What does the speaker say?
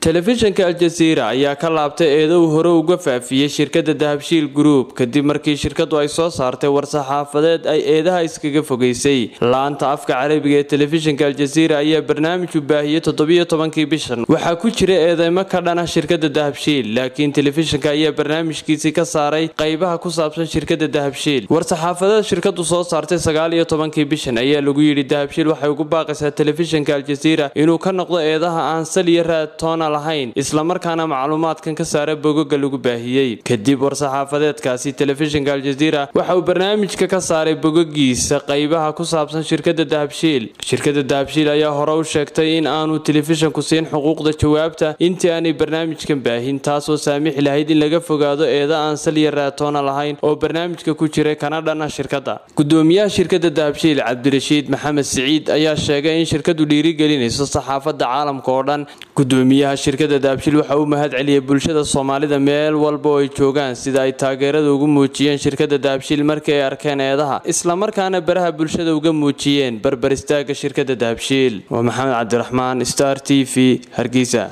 telefishinka aljaziira ayaa ka laabtay eedo uu hore uga faafiyey shirkadda dahabshiil group kadib markii shirkadu ay soo saartay war-saxaafadeed ay eedaha iskaga fogeysay laanta afka carabiga ee telefishinka aljaziira ayaa barnaamij u baahiyey toddobiyo tobankii bishan waxaa ku jira eedeymo ka dhana shirkadda dahabshiil laakiin telefishinka ayaa barnaamijkiisii ka saaray qaybaha ku saabsan shirkadda dahabshiil war-saxaafadeed shirkadu soo saartay sagaaliyo tobankii bishan ayaa lagu yidhi dahabshiil waxay ugu baaqaysaa telefishinka aljaziira inuu ka noqdo eedaha aan sal iyo raad toona lahayn islamarkaana macluumaadkan ka saara bogoga lagu baahiyey kadib war-saxaafadeedkaasi telefishinka aljaziira waxa uu barnaamijka ka saaray bogogiisa qaybaha ku saabsan shirkadda dahabshiil shirkadda dahabshiil ayaa hore u sheegtay in aanu telefishinku siin xuquuqda jawaabta intii aanay barnaamijkan baahin taasoo saamixi lahayd in laga fogaado eeda aan sal iyo raad toona lahayn oo barnaamijka ku jiray kana dhana shirkadda gudoomiyaha shirkadda dahabshiil cabdirashiid maxamed siciid ayaa sheegay in shirkadu dhiirigelinayso saxaafadda caalamka oo dhan gudoomiyaha shirkadda dahabshiil waxa uu mahad celiyey bulshada soomaalida meel walba oo ay joogaan sida ay taageerada ugu muujiyeen shirkadda dahabshiil markii ay arkeen eedaha islamarkaana baraha bulshada uga muujiyeen barbar istaaga shirkadda dahabshiil waa maxamed cabdiraxmaan star t v hargeysa